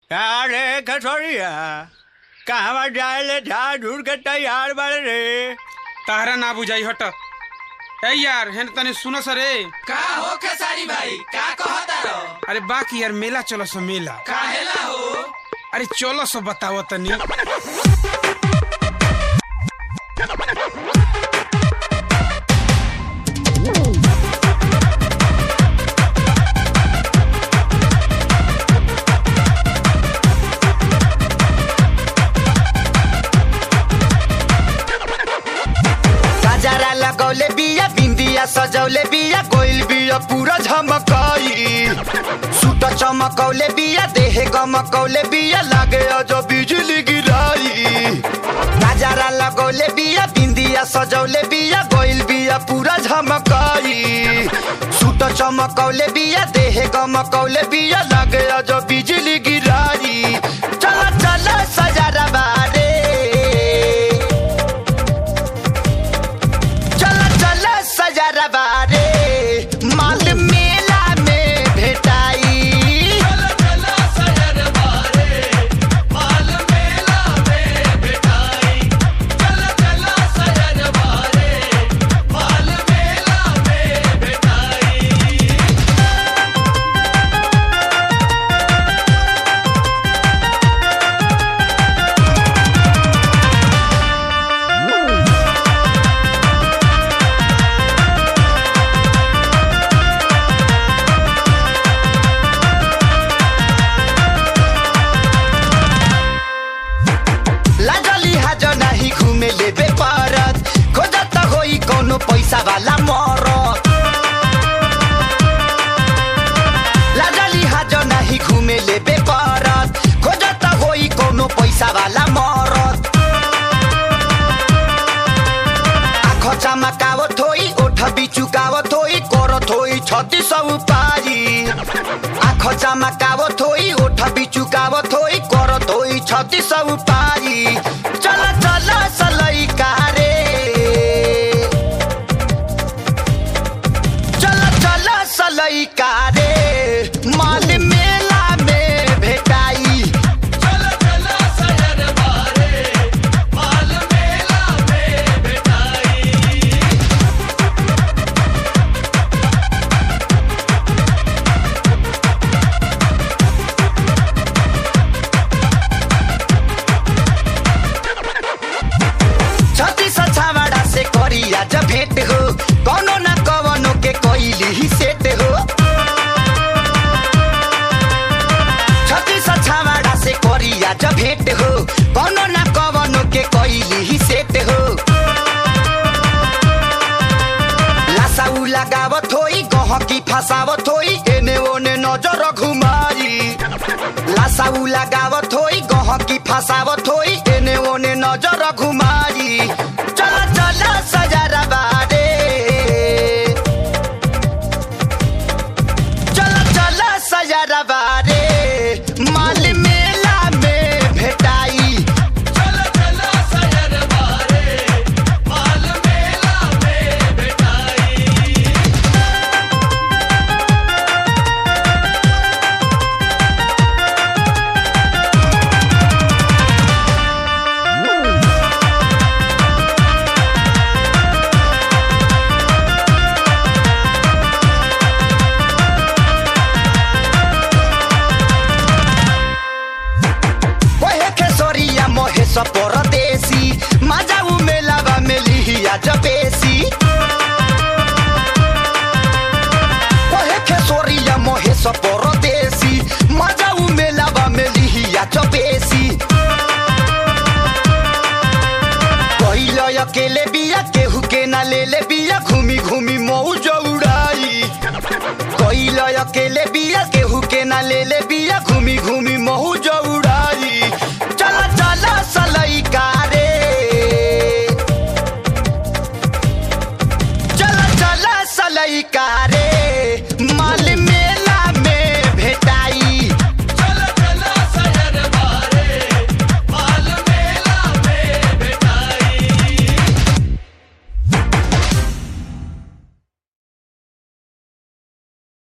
अरे कठोरिया कहवा जाए ले झाड़ झूड़ के तैयार बाड़े रे ताहरा ना बुझाई हट ए यार हेन तने सुनो सरे का हो खेसारी भाई का कहता रो अरे बाकी यार मेला चलो सो मेला काहेला हो अरे चलो सो बताओ तनी गजरा लगौले बिया बिंदिया सजौले बिया गोइल बिया पूरा झमकाई सूट चमकौले बिया देहे गमकौले बिया लागे अजो बिजली गिराई गजरा लगौले बिया बिंदिया सजौले बिया गोइल बिया पूरा झमकाई सूट चमकौले बिया देहे गमकौले बिया लागे अजो बिजली गिराई चल चल सजरा बारे चल चल सजरा बारे माल मेला में भेटाई चल चल सजर बारे माल मेला में बिठाई चल चल सजर बारे माल मेला में बिठाई लाजली हाज नाही घुमे लेबे परत खोजत होई कोनो पैसा वाला मरत लाजली हाज नाही घुमे लेबे परत खोजत होई कोनो पैसा वाला मरत आँख चमकावत होई ओठ बिचुकावत होई करत होई छत्ती सौ पारी आँख चमकावत होई ओठ बिचुकावत होई करत होई छत्ती सौ पारी चल चल सलई कारे चल चल सलई कारे माल मेला में भेटाई चल चल सजर बारे माल मेला में बिठाई छत्तीस छावाड़ा से करिया जब भेंट हो कौनो न कवनो के कोइली ही सेट हो छत्तीस छावाड़ा से करिया जब भेंट हो कौनो न कवनो के कोइली ही सेट हो लासाऊ लगावत होई गहकी फसावत होई एने ओने नजर घुमाई लासाऊ लगावत होई गहकी फसावत होई एने ओने नजर घुमाई चल चल सजरा बारे चल चल सजरा बारे माल मेला में भेटाई चल चल सजर बारे माल मेला में बिठाई ओहे खेसरिया महेश परदेसी माजाऊ मेलावा में लिहिया जबेसी ओहे खेसरिया महेश परदेसी माजाऊ मेलावा में लिहिया जबेसी कहिलो अकेले बिया केहू के ना ले ले बिया घूमी घूमी मौज उड़ाई कहिलो अकेले बिया केहू के ना ले ले बिया घूमी घूमी मौज उड़ाई